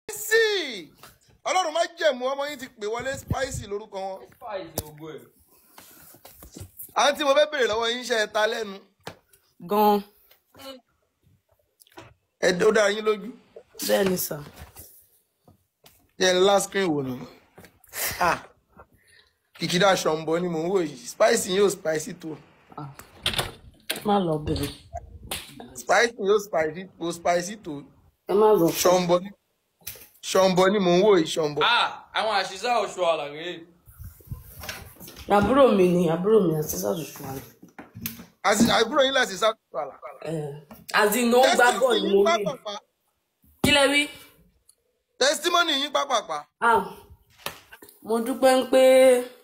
spicy ọlọ́run má jẹ̀mú ọmọ yín ti pè wọlé spicy lórúkọ wọn. àǹtí mo fẹ́ bèrè lọ́wọ́ yín ṣe ẹ ta lẹ́nu gan ẹ ó dára yín lójú bẹ́ẹ̀ ni sà jẹ́ ẹ last screen wò nù. Ah, kìkìdá ṣọ̀ǹbọ ni mò ń wò yìí spicy yóò spicy tó má lọ bèrè spicy yóò spicy tó spicy tó ẹ má lọ ṣọ̀ǹbọ ni ṣọ̀ǹbọ ni mò ń wò yìí ṣọ̀ǹbọ. Ah, àwọn àṣìṣe ọ̀ṣọ́ àlàyé. àbúrò mi ni àbúrò mi àti sàṣùṣù àná àti àbúrò yín láti sáà àlà. àzìnà ó gbá bọ̀ ni mo rí pápápá kí lẹ wí. testimony yín pápápá Ah, mo dúpẹ́ ń pé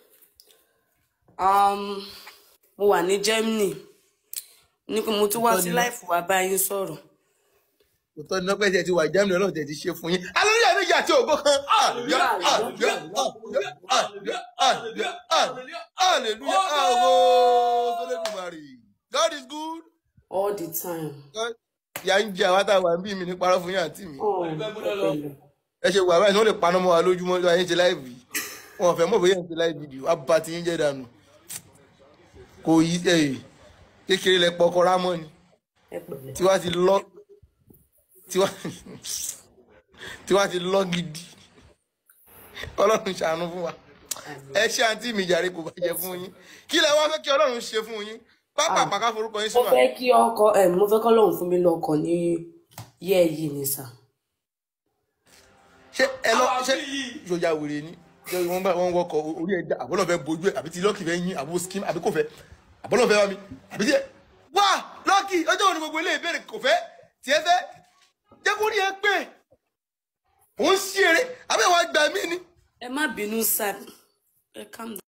um, mo wà ní Germany ní pé mo tún wá sí láìfù wá bá yín sọ̀rọ̀. òótọ́ ni lọ́pẹ́ tẹ̀ ti wà ìjánu ọlọ́run tẹ̀ ti ṣe fún yín alóyè méjì àti ògbó kan hallelujah hallelujah hallelujah hallelujah hallelujah hallelujah ooo sọlẹ́dùmarè God is good all the time. God ìyá ń jẹ àwọn àtàwọn àbí mi ní parọ́ fún yín àǹtí mi Oh, ọpẹlẹ. ẹ ṣe wà báyìí ní wọ́n lè paná mọ́ wa lójúmọ́ lọ́wọ́ ayé ń ṣe láìvì wọn ò fẹ́ mọ̀ bóyá ń ṣe láìvì jù wá bá ti ń jẹ́ dànù kò yí ẹ̀ kékeré lẹ pọkọ rámọ́ ni ẹ pẹ̀lẹ́. tí wàá ti lọ tí wàá tí wàá ti lọ gidi ọlọ́run ṣàánú fún wa ẹ ṣe àǹtí mi jàre kò bàjẹ́ fún yín kí lẹ wá fẹ́ kí ọlọ́run ṣe fún yín pápá pàká forúkọ yín mo sínú fẹ́ kí ọkọ ẹ mo fẹ́ kọ́ lóun fún mi lọ́kọ ní yẹ́ yìí ni sà. ṣé ẹ lọ Àwọn ṣé àbí yìí. ìjọba wèrè ni ṣé wọ́n bá wọn wọkọ̀ orí ẹja àbọ̀lọ̀ fẹ́ bojú ẹ̀ àbí ti lọ́ọ̀kì fẹ́ yín àbó skim àbí kò fẹ́ àbọ̀lọ̀ fẹ́ wá mi àbí tiẹ̀ wá lọ́ọ̀kì ọjọ́ òní gbogbo ilé ìbéèrè kò fẹ́ tiẹ̀ fẹ́ jẹ́ kó rí ẹ pé òun ṣí eré àbí ìwà gbà mí ni. ẹ má bínú sà ẹ calm down.